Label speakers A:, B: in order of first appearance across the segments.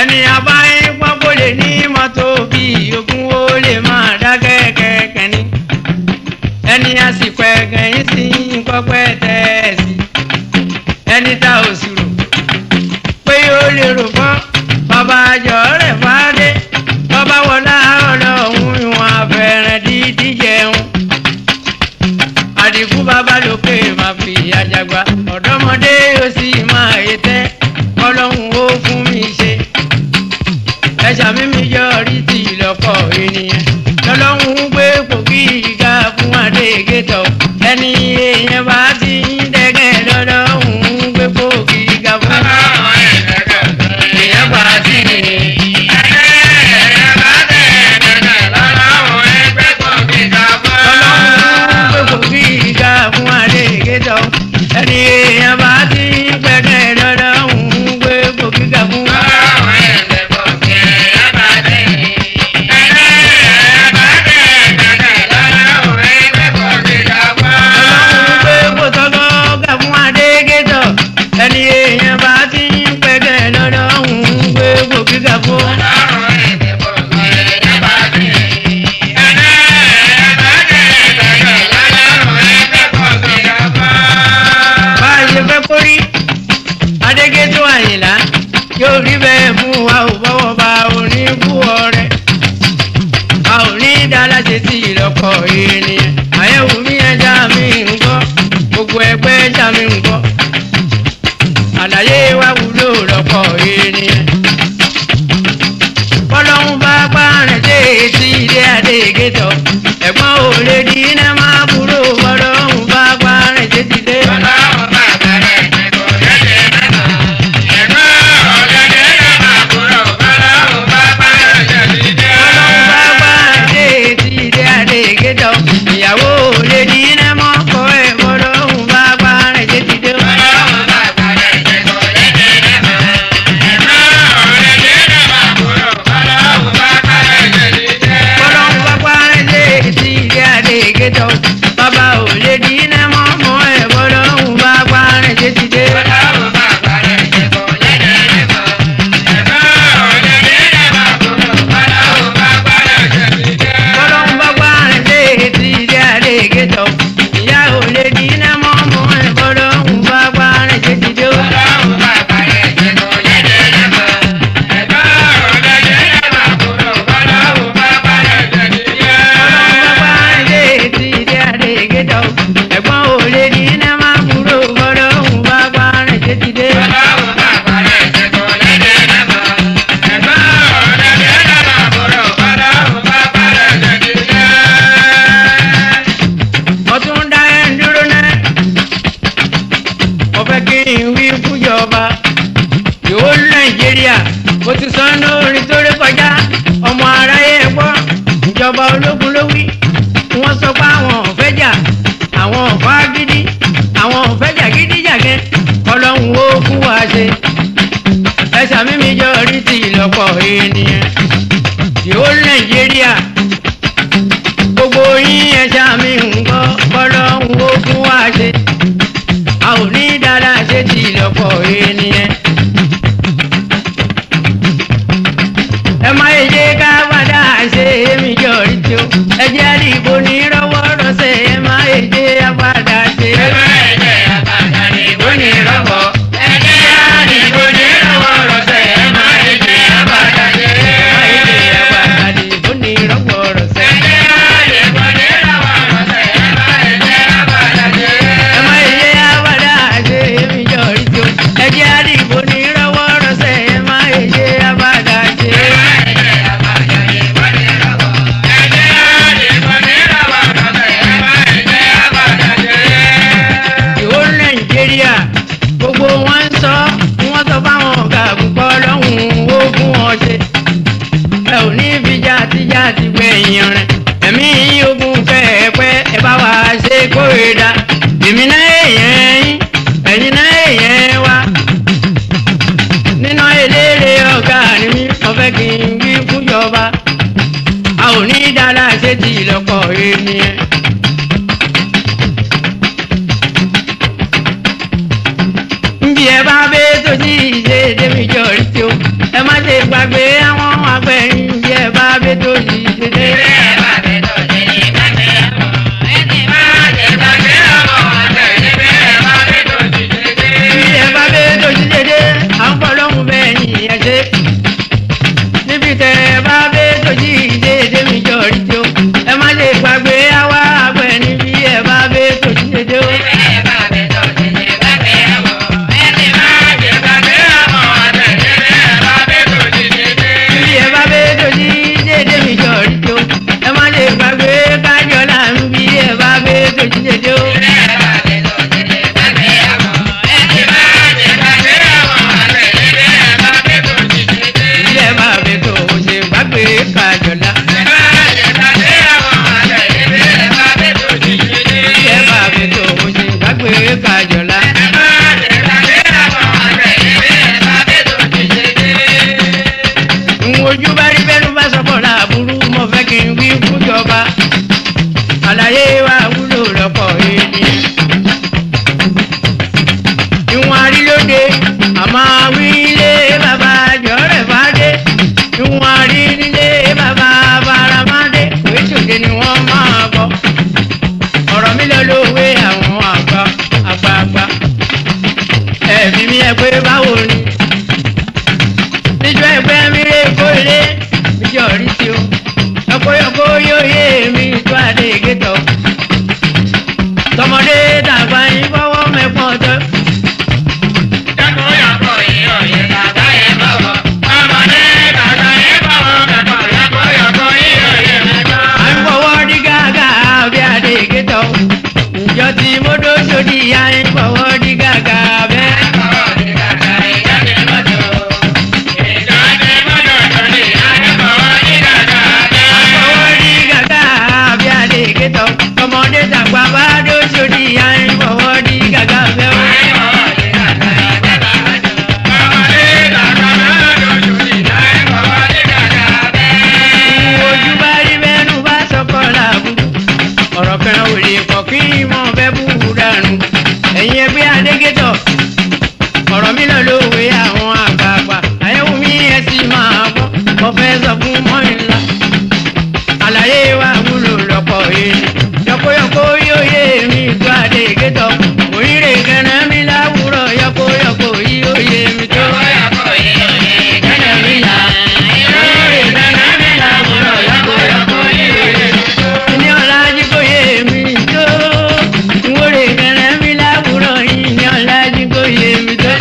A: ẹni abáyé pọ́pọ́ lè ní mọ́tò bí ogún ó lè máa dá kẹ́kẹ́kẹ́ ní ẹni àsìkò ẹ̀gàn yín sí pọ́pẹ́ tẹ̀sí ẹni tá ò sì rò pé ó lè rò fọ́ bàbá àjọ rẹ̀ fàdé bàbá wọlá ọlọ́run ìwọ̀n abẹ́rẹ́ dídí jẹun àdìgú bàbá lókè máa fi àjàgbá ọ̀dọ́mọdé yóò sì máa ètẹ́ ọlọ́run ó fún mi ṣe ẹ̀ṣà mímí yọrí ti lọ́kọ̀ ènìyàn lọ́lọ́run gbé pòkì ìga fún adégétọ̀ ẹni èèyàn bá ti ń dẹ́gẹ́ lọ́lọ́run gbé pòkì ìga fún èèyàn bá ti ń lọ́lọ́run gbé pòkì ìga fún adégétọ̀ ẹni èèyàn bá ti ń pẹ́kẹ́ lọ́lọ́run gbé pòkì ìga fún. ọlọ́run gbé pòtọ́gọ́ gà fún adégétọ̀ ẹni èèyàn bá ti ń pẹ́kẹ́ lọ́lọ́run gbé pòkì ìga fún. bá a ṣe fẹ́ kórí adégétò àyìnlá yóò rí bẹ́ẹ̀ fún wa ò bọ́wọ́ bá a ò ní kú ọrẹ a ò ní dára ṣe tí ìlọ́kọ̀ ènìyàn àyẹ̀wò mi ẹja mi ń gbọ́ gbogbo ẹgbẹ́ ẹja mi ń gbọ́ àlàyé wa wúlò lọ́kọ̀ ènìyàn bọ́lọ́hún bá pààrẹ̀ dé etí ilé adégétò ẹ̀gbọ́n ò lè di iná máa kúrò bọ́lọ́hún bá pààrẹ̀ dé ti dé. ọlọ́run bá gbá dé etí ilé adégétọ̀ ìyàwó lè di iná mọ́ kọ́ ẹ̀ bọ́lọ́run bá gbá rẹ̀ dé ti dé. bọ́lọ́run bá gbá rẹ̀ dé etí ilé adégétọ̀ bàbá ò lè di iná mọ́ mọ́ ẹ̀ bọ́lọ́run bá gbá rẹ̀ dé ti dé. bọ́lọ́run bá gbá rẹ̀ dé etí ilé adégétọ̀ ìyá ò lè di iná mọ́ mọ́ ẹ̀ bọ́lọ́run bá gbá rẹ̀ dé ti dé. ọlọ́run bá gbá rẹ̀ dé etí ilé adégétọ̀ ẹ̀gbọ́n ò lè di iná má kúrò bọ́lọ́run bá gbá rẹ̀ dé ti dé. ọtún dá ẹ ń dúró náà mo fẹ́ kí n wí fújọba yòó nàìjíríà mo ti sọ lórí tó rí kọjá ọmọ aráyé gbọ́ ìjọba ológun ló wí wọ́n sọ pé àwọn ò fẹ́ jà àwọn ò fà gidi àwọn ò fẹ́ jà gidi jàgẹ́ ọlọ́run ó fún wa ṣe ẹ̀sà mímí jọ rí ti ìlọ́pọ̀ ènìyàn yòó nàìjíríà gbogbo yín ẹja mi ń gbọ́ bọ́lọ́hún ó fún wa ṣe a ò ní dára ṣe ti lọ́pọ̀ ènìyàn. ẹ má yẹ jẹ́ ká padà ṣe èmi jọ̀rí tí ó ẹ jẹ́ àdìgbò ní rọ́wọ́ rọ́ṣẹ̀ ẹ má yẹ jẹ́ àpàdà ṣe. ẹ má yẹ jẹ́ àpàdà àdìgbò ní rọ́wọ́ ẹ jẹ́ àdìgbò ní rọ́wọ́ rọ́ṣẹ̀ ẹ má yẹ jẹ́ àpàdà ṣe. ẹ má yẹ jẹ́ àpàdà àdìgbò ní rọ́wọ́ rọ́ṣẹ̀. ẹ má yẹ jẹ́ àpàdà ṣe èmi jọ̀rí tí ó ẹ jẹ́ àdìgbò ní rọ́wọ́ rọ́ṣẹ̀ ẹ má yẹ jẹ́ àpàdà ṣe. ìwó nàìjíríà gbogbo wọn ń sọ wọn sọ fáwọn ọgá àgùnpọ lọhùnún ogun ọṣẹ ẹ ò ní fi jàtijàti gbẹ̀yìn rẹ̀ ẹ̀mí ogun kẹ̀ẹ́pẹ́ ẹ bá wa ṣe kórèdà èmi náà èèyàn yín ẹ̀yin náà èèyàn wa nínú eléré ọ̀gá ni mí mo fẹ́ kí n wí fúnjọba a ò ní dára ṣe ti ìlọ́pọ̀ ènìyàn. nbí ẹ bá bẹ tó sí ìṣe débi jọrí tí ó ẹ ẹ má ṣe gbàgbé àwọn agbẹ̀yìn bí ẹ bá bẹ tó yìí ṣe dé. bí ẹ bá bẹ tó yìí ṣe dé àwọn fọlọ́hún bẹ́ẹ̀ ni ẹ ṣe. níbi tẹ ẹ bá bẹ tó yìí ṣe dé mi jọ rí tí o ẹ má ṣe gbàgbé àwọn agbẹ̀yìn bí ẹ bá bẹ tó yìí ṣe dé o. bí ẹ bá bẹ tó yìí ṣe dé mi jọ rí tí o ẹ má ṣe gbàgbé kájọ là ń bí ẹ bá bẹ tó yìí ṣe dé o. bí ẹ bá bẹ tó ṣe gbàgbé kájọ là. bí ẹ bá bẹ tó ṣe gbàgbé kájọ là. ojú bá rí bẹ́ẹ̀ ló bá sọ fọ́lá burú mo fẹ́ kí n wí fúnjọba àlàyé wa wúlò lọ́pọ̀ ènìyàn. ìwọ̀n àrílóde àmọ́ wí ilé bàbá jọ̀rẹ̀ fàdé ìwọ̀n àrí nílé bàbá faramádé oríṣiríṣi ni wọ́n máa bọ̀ ọ̀rọ̀ mi lọ lówe àwọn àgbà àgbààgbà ẹ̀mí mi ẹ pé báwo ni níjọ́ ẹgbẹ́ mi rè kólé níjọ́ rí sí o yọkóyọkó yóò yé mi tó adé gẹ́tọ̀ tọmọdé dàgbà yín fọwọ́ mẹ́fọ́n tọ́. à ń fọwọ́ dí gàgà bí adé gẹ́tọ̀ ǹjọ́ tí mo dó sódì yá ń fọwọ́ dí gàgà bẹ́ẹ̀. fọwọ́ dí gàgà bí adé gẹ́tọ̀ tọmọdé dàgbà bá dó sódì yá ń fọwọ́ dí gàgà bẹ́ẹ̀. ojú bá rí bẹ́ẹ̀nu bá sọ́kọ́ làbú. ọ̀rọ̀ kan ò lè pọ̀ kí mọ̀ fẹ́ bú dànù. ẹ̀yin ẹgbẹ́ adégétọ̀ ọ̀rọ̀ mi lọ lówe àwọn àgbààgbà àyẹ̀wò mi ẹ̀ sì máa bọ́ mo fẹ́ sọ fún mọ́ìnlá. àlàyé wa wúlò lọ́pọ̀ èèyàn yọkóyọkó yóò yé mi tó adégétọ̀ òyìnbó kẹrẹ mi láwùrọ̀ yọkóyọkó yóò yé mi tó. kẹrẹ mi là òyìnbó kẹrẹ mi láwùrọ̀ yọkóyọkó yóò yé mi tó. ní ọ̀làjì kò yé mi tó nwórè kẹrẹ mi láwùrọ̀ yìí ní ọ̀làjì kò yé mi tó.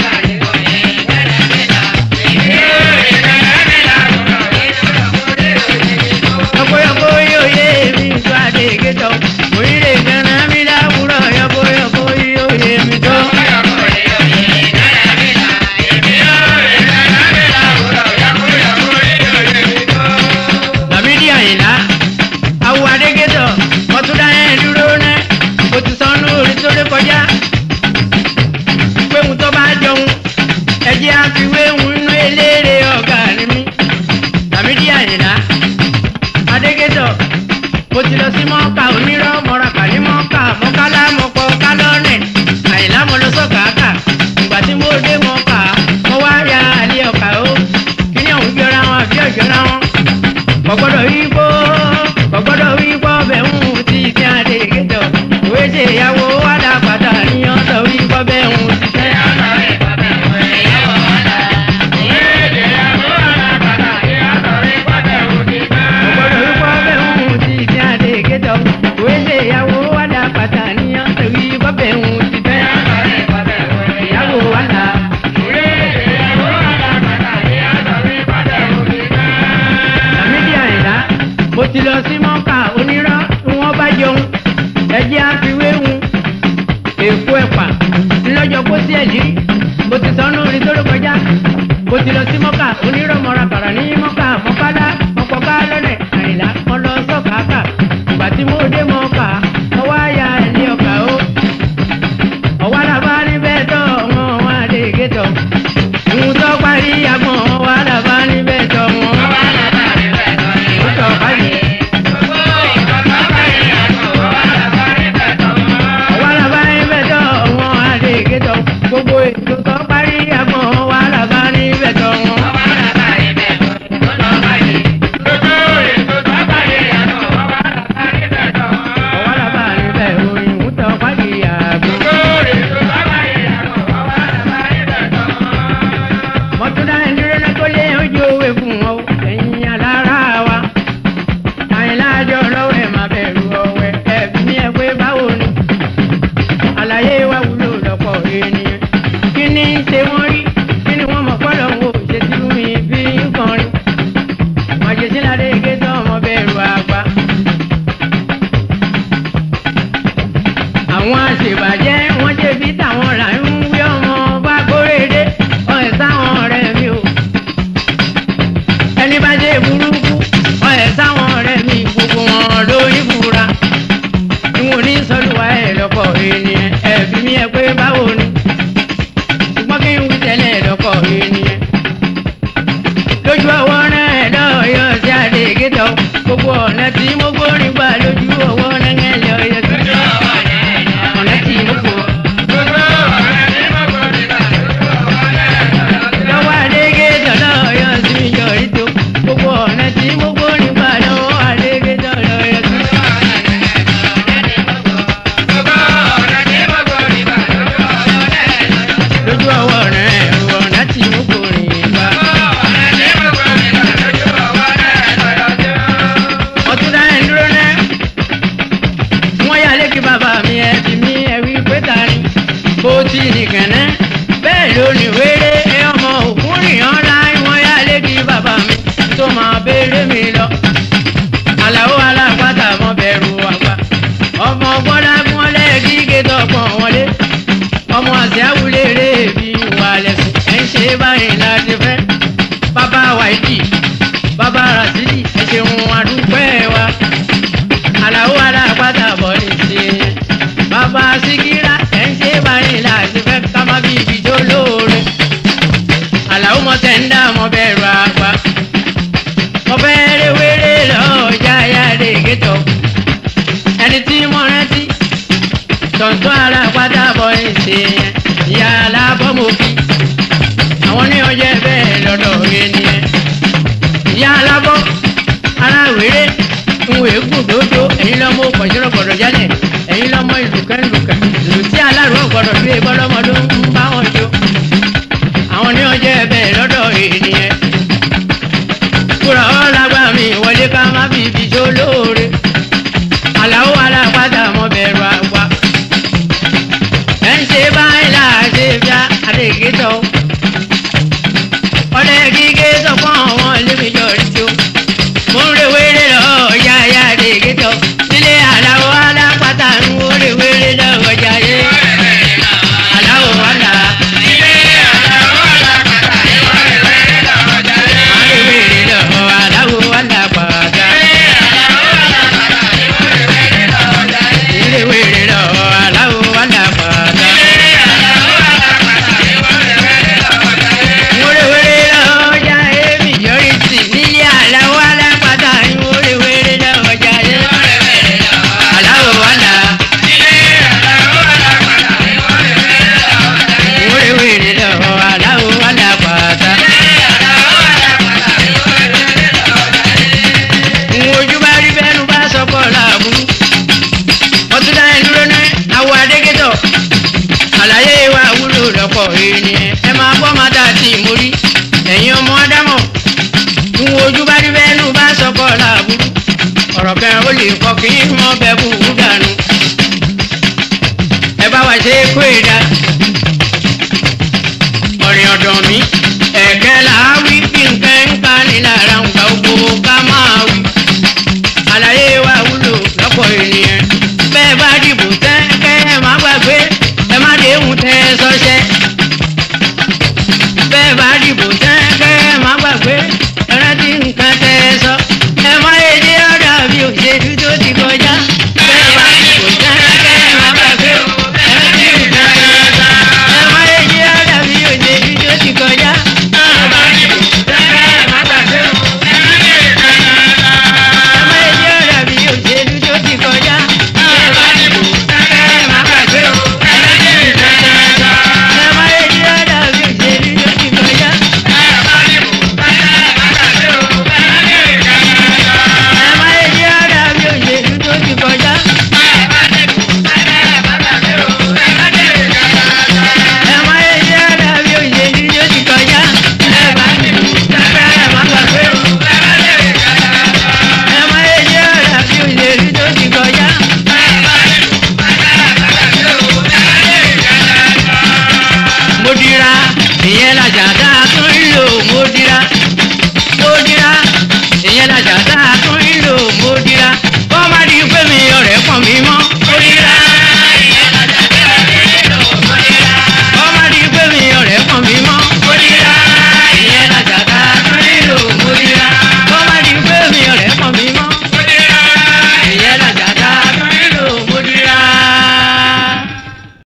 A: yọkóyọkó yóò yé mi tó adégétọ̀ òyìnbó kẹrẹ mi láwùrọ̀ yọkóyọkó yóò yé mi tó. Lámídì Àyìnlá awo adégétọ̀ ọtúndá yẹn dúró ná o ti sọnù orí tó lé kọjá péhùn tó bá jọun ẹjẹ àfiwéhùn inú eléré ọ̀gá ni mí Lámídì Àyìnlá adégétọ̀ mo ti lọ sí mọ́ọ̀ká onírọ̀ mọ́ra kàní mọ́ọ̀ká mọ́kálá mọ́kọ́ kálọ́ọ̀nẹ̀ Àyìnlá mo lọ sọ́kàákà ìgbà tí mo dé mọ́ọ̀ká mo wá ya àlẹ́ ọ̀kà ó kí ni òun jọra wọn àbí ọ̀jọ̀ra wọn kọ̀gbọ́dọ̀ wí kó kọ̀gbọ́dọ̀ wí kó bẹ̀ ń ti ti àdé gẹ́tọ̀ òwe ṣe ìyàwó wàdà pàtà ní ọ̀dọ̀ wí kó bẹ̀ ń ti tẹ́. kọ̀gbọ́dọ̀ wí kó bẹ̀ ń ti ti àdé gẹ́tọ̀ òwe ṣe ìyàwó wàdà pàtà ní ọ̀dọ̀ wí kó bẹ̀ ń ti tẹ́. ìyàwó wàdà. Lámídì Àyìnlá mo ti lọ sí mọ́kà onírọ́ tí wọ́n bá jẹun ẹjẹ́ àfiwéhùn èkó ẹ̀pà ńlọ́jọ́ kó sí ẹ̀lí mo ti sọnù orin tó ló kọjá mo ti lọ sí mọ́kà onírọ́ mọ́ra kàrà ní mọ́kà mọ́kálá mọ́kọ́ká lọ́nẹ̀ Àyìnlá mo lọ sọ́kàákà ìgbà tí mo dé mọ́kà mo wá ya ẹ̀lí ọkà ó ọ̀wá làbá níbẹ̀ tọ́ wọn wọn àdé gẹ́tọ̀ ń tọ́ parí agbọ̀n ọ̀wá làbá níbẹ̀ tọ́ wọn. Ó tọ́ parí. ọ̀wá làbá níbẹ̀ tọ́ wọn àdé gẹ́tọ̀ gbogbo ètò tọ́ parí agbọ̀n ọ̀wá làbá níbẹ̀ tọ́ wọn. lójú ọwọ́ náà lọ́yọ̀ sí àdégétọ̀ gbogbo ọ̀nà tí mo gbórin gbà lójú ọwọ́ náà lọ́yọ̀ sí ọ̀nà tí mo gbó. lọ́wọ́ àdégétọ̀ lọ́yọ̀ sí yọrí tó gbogbo ọ̀nà tí mo gbórin gbà lọ́wọ́ àdégétọ̀ lọ́yọ̀ sí. lójú ọwọ́ rẹ̀ ọ̀nà tí mo gbórin gbà. ọtún dá ẹ̀ dúró náà wọ́n yà lékè bàbá mi ẹ̀ bí mi ẹ̀ wí pé ta ni bó ti nìkan náà bẹ́ẹ̀ ló ní wéré ẹ ọmọ òkú nìyàn láì wọ́n yà lékè bàbá mi tó máa béèrè mi lọ. àlàó alápàtà mọ bẹ̀rù àgbà ọmọ gbọ́dá gbọ́n lẹ́ẹ̀kí gẹ́tọ̀ pọ̀n wọlé ọmọ àti àwùlérè bí wà lẹ́sìn ẹ̀ ń ṣe báyìí láti fẹ́ bàbá wáìdì bàbá rasidi ẹ ṣeun àdúpẹ́ wa àlàó alápàtà bọ̀ ní ṣe bàbá síkírà ẹ̀ ń ṣe báyìí láti fẹ́ ká má bí ibi tó lóore àlàó mọ tẹ̀ ń dá mọ bẹ̀rù àgbà mọ bẹ́ẹ̀rẹ̀ wéré lọ́ọ́ jáyà lè gẹ́tọ̀ ẹni tí mo rántí tọ̀ntọ́ alápàtà bọ̀ ní ṣe ìyá alábọ̀ mo fi àwọn ní ọjọ́ bẹ́ẹ̀ lọ́dọ̀ rẹ nìyẹn ìyá alábọ́ aláwèrè ìwé gbòdòdó ẹ̀yin lọ́mọ kọ̀ṣọ́rọ̀ gbọ̀dọ̀ jálẹ̀ ẹ̀yin lọ́mọ ìlùkẹ́lùkẹ́ ìlú tí alárùn gbọ̀dọ̀ gbé bọ́lọ́mọdé ń bá wọn jó àwọn ní ọjọ́ bẹ́ẹ̀ lọ́dọ̀ ènìyàn kúrò ọ̀làgbà mi wọlé ká má fi ibi jó lóore àlàó alápàdà mọ bẹ̀rù àgbà ẹ̀ ń ṣe báyìí láàṣẹ bíá àdégétọ̀ ọ̀lẹ́ gígé sọ fún àwọn ẹlẹ́mi yọrí tó mo ń rewéré lọ ọ̀yà ayá àdégétọ̀ nílé àlàó alápàtà ń wo rewéré lọ ọjà yé àlàó wàlà. Arewere lọ àlàó wàlà pàtà. Arewere lọ àlàó wàlà pàtà. Wérewére lọ́jà èmi yọrí sí nílé àláwọ̀ alápàtà ní wérewére lọ́jà yé. Àláwọ̀ wàlà. Wérewére lọ́ àláwọ̀ wàlà pàtà. Nwojú bá rí bẹ́nu bá sọ́kọ̀ làbúrú. Ọtún dá ẹ dúró ní àwọ̀ adégétọ̀. Àlàyé wa wúlò lọ́pọ̀ ènìyàn. Ẹ máa gbọ́ máa dà sí ìmórí. Ẹ̀yin ọmọ Ádámọ̀. Nwojú bá rí bẹ́nu bá sọ́kọ̀ làbúrú. Ọ̀rọ̀ kan ó lè kọ́ kí wọ́n bẹ bú dànù. Ẹ bá wa ṣe